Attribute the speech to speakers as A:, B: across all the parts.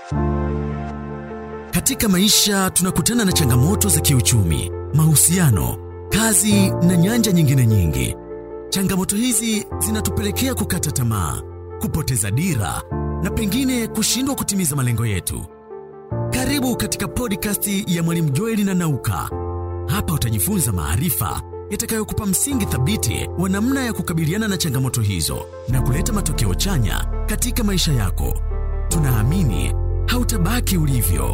A: Katika maisha tunakutana na changamoto za kiuchumi, mahusiano, kazi na nyanja nyingine nyingi. Changamoto hizi zinatupelekea kukata tamaa, kupoteza dira na pengine kushindwa kutimiza malengo yetu. Karibu katika podcast ya Mwalimu Joeli na Nauka. Hapa utajifunza maarifa yatakayokupa msingi thabiti wa namna ya kukabiliana na changamoto hizo na kuleta matokeo chanya katika maisha yako. Tunaamini hautabaki ulivyo.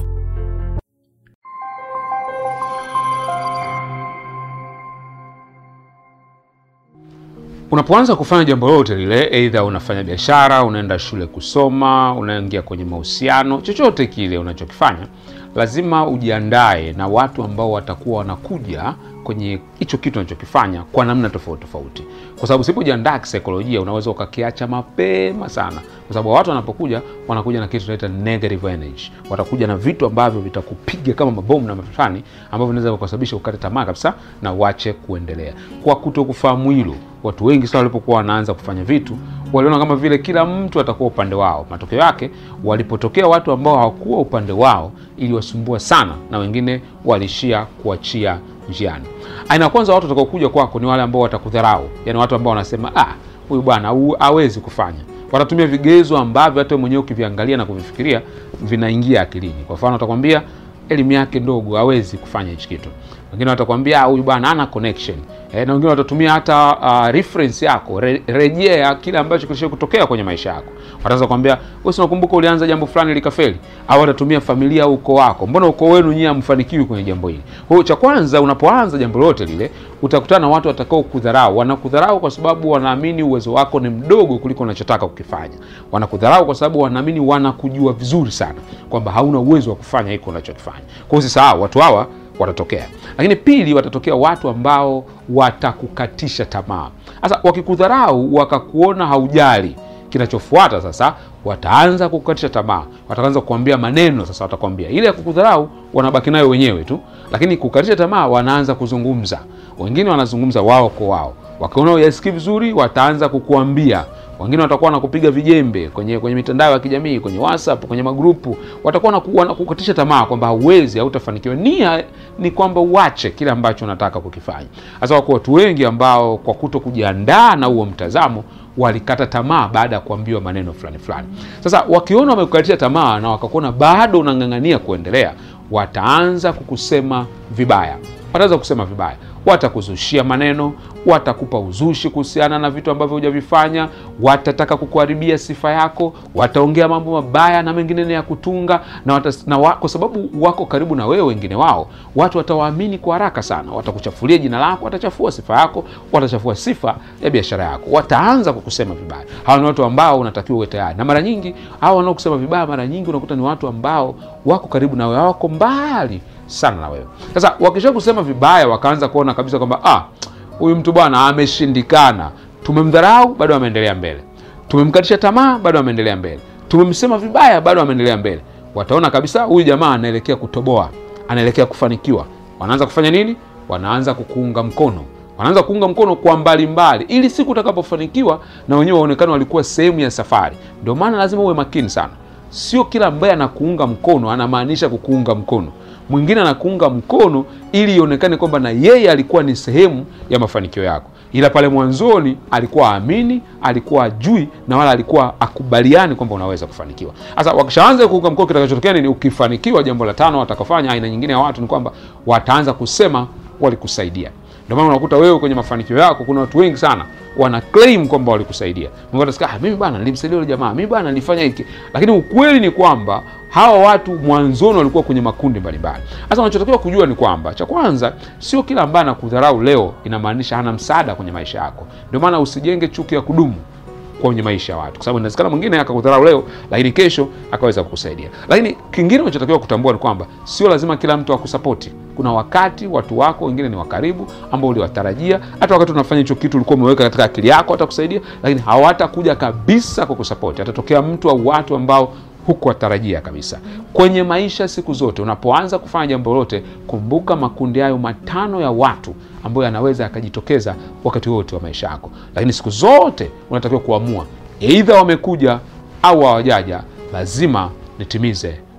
B: Unapoanza kufanya jambo lolote lile, aidha unafanya biashara, unaenda shule kusoma, unaingia kwenye mahusiano, chochote kile unachokifanya, lazima ujiandae na watu ambao watakuwa wanakuja kwenye hicho kitu unachokifanya kwa namna tofauti tofauti, kwa sababu usipojiandaa kisaikolojia unaweza ukakiacha mapema sana, kwa sababu watu wanapokuja wanakuja na kitu tunaita negative energy. Watakuja na vitu ambavyo vitakupiga kama mabomu na mafani ambavyo vinaweza kusababisha ukate tamaa kabisa na uache kuendelea. Kwa kutokufahamu hilo, watu wengi sana walipokuwa wanaanza kufanya vitu waliona kama vile kila mtu atakuwa upande wao. Matokeo yake walipotokea watu ambao hawakuwa upande wao, iliwasumbua sana, na wengine walishia kuachia njiani. Aina ya kwanza watu watakaokuja kwako ni wale ambao watakudharau, yani watu ambao wanasema ah, huyu bwana hawezi kufanya. Watatumia vigezo ambavyo hata mwenyewe ukiviangalia na kuvifikiria vinaingia akilini. Kwa mfano, watakwambia elimu yake ndogo, hawezi kufanya hichi kitu. Wengine watakwambia huyu bwana hana connection eh, na wengine watatumia hata uh, reference yako re, rejea kile ambacho kilisha kutokea kwenye maisha yako. Wataanza kukwambia wewe, si unakumbuka ulianza jambo fulani likafeli? Au watatumia familia au ukoo wako, mbona ukoo wenu nyinyi hamfanikiwi kwenye jambo hili? Kwa hiyo cha kwanza, unapoanza jambo lolote lile, utakutana na watu watakao kudharau. Wanakudharau kwa sababu wanaamini uwezo wako ni mdogo kuliko unachotaka kukifanya. Wanakudharau kwa sababu wanaamini wanakujua vizuri sana kwamba hauna uwezo wa kufanya hiko unachokifanya. Kwa hiyo usisahau watu hawa watatokea. Lakini pili, watatokea watu ambao watakukatisha tamaa. Sasa wakikudharau, wakakuona haujali, kinachofuata sasa wataanza kukatisha tamaa, wataanza kukwambia maneno. Sasa watakwambia ile ya kukudharau wanabaki nayo wenyewe tu, lakini kukatisha tamaa wanaanza kuzungumza. Wengine wanazungumza wao kwa wao, wakiona uyasikii vizuri, wataanza kukuambia wengine watakuwa wanakupiga vijembe kwenye kwenye mitandao ya kijamii, kwenye WhatsApp, kwenye magrupu, watakuwa wanakukatisha tamaa kwamba hauwezi, hautafanikiwa. Nia ni kwamba uache kile ambacho unataka kukifanya. Sasa wako watu wengi ambao kwa kuto kujiandaa na huo mtazamo walikata tamaa baada ya kuambiwa maneno fulani fulani. Sasa wakiona wamekukatisha tamaa na wakakuona bado unang'ang'ania kuendelea, wataanza kukusema vibaya, wataanza kusema vibaya watakuzushia maneno, watakupa uzushi kuhusiana na vitu ambavyo hujavifanya, watataka kukuharibia sifa yako, wataongea mambo mabaya na mengine ya kutunga na, watas, na wa, kwa sababu wako karibu na wewe, wengine wao watu watawaamini kwa haraka sana, watakuchafulia jina lako, watachafua sifa yako, watachafua sifa ya biashara yako, wataanza kukusema vibaya. Hawa ni watu ambao unatakiwa uwe tayari, na mara nyingi hawa wanaokusema vibaya, mara nyingi unakuta ni watu ambao wako karibu na wewe, wako mbali sana na wewe. Sasa wakisha kusema vibaya, wakaanza kuona kabisa kwamba ah, huyu mtu bwana ameshindikana. Tumemdharau, bado ameendelea mbele. Tumemkatisha tamaa, bado ameendelea mbele. Tumemsema vibaya, bado ameendelea mbele. Wataona kabisa huyu jamaa anaelekea kutoboa, anaelekea kufanikiwa. Wanaanza kufanya nini? Wanaanza kukuunga mkono, wanaanza kuunga mkono kwa mbalimbali, ili siku utakapofanikiwa na wenyewe waonekane walikuwa sehemu ya safari. Ndio maana lazima uwe makini sana. Sio kila ambaye anakuunga mkono anamaanisha kukuunga mkono mwingine anakuunga mkono ili ionekane kwamba na yeye alikuwa ni sehemu ya mafanikio yako, ila pale mwanzoni alikuwa aamini, alikuwa ajui na wala alikuwa akubaliani kwamba unaweza kufanikiwa. Sasa wakishaanza kuunga mkono, kitakachotokea nini? Ukifanikiwa, jambo la tano watakafanya aina nyingine ya watu ni kwamba wataanza kusema walikusaidia. Ndio maana unakuta wewe kwenye mafanikio yako kuna watu wengi sana wana claim kwamba walikusaidia. Mwingine ah, mimi bana nilimsaidia yule jamaa, mimi bana nilifanya hiki, lakini ukweli ni kwamba hawa watu mwanzoni walikuwa kwenye makundi mbalimbali. Sasa unachotakiwa kujua ni kwamba cha kwanza, sio kila ambaye anakudharau leo inamaanisha hana msaada kwenye maisha yako. Ndio maana usijenge chuki ya kudumu kwenye maisha ya watu, kwa sababu inawezekana mwingine akakudharau leo, lakini kesho akaweza kukusaidia. Lakini kingine unachotakiwa kutambua ni kwamba sio lazima kila mtu akusapoti. Kuna wakati watu wako wengine ni wa karibu ambao uliwatarajia, hata wakati unafanya hicho kitu ulikuwa umeweka katika akili yako watakusaidia, lakini hawatakuja kabisa kukusapoti. Atatokea mtu au watu ambao hukuwatarajia kabisa. Kwenye maisha siku zote, unapoanza kufanya jambo lolote, kumbuka makundi hayo matano ya watu ambayo yanaweza yakajitokeza wakati wote wa maisha yako, lakini siku zote unatakiwa kuamua, eidha wamekuja au hawajaja, lazima nitimize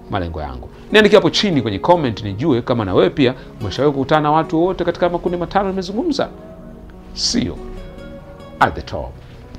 B: malengo yangu. Niandikia hapo chini kwenye comment nijue kama na wewe pia umeshawahi kukutana na watu wote katika makundi matano nimezungumza. See you at the top.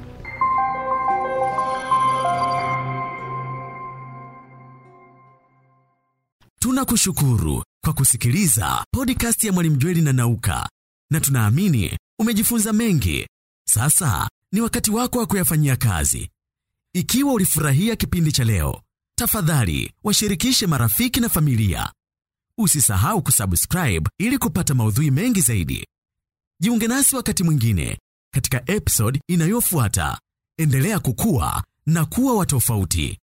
A: Tunakushukuru kwa kusikiliza podcast ya Mwalimu Jweli na Nauka, na tunaamini umejifunza mengi. Sasa ni wakati wako wa kuyafanyia kazi. Ikiwa ulifurahia kipindi cha leo, tafadhali washirikishe marafiki na familia. Usisahau kusubscribe ili kupata maudhui mengi zaidi. Jiunge nasi wakati mwingine katika episode inayofuata. Endelea kukua na kuwa wa tofauti.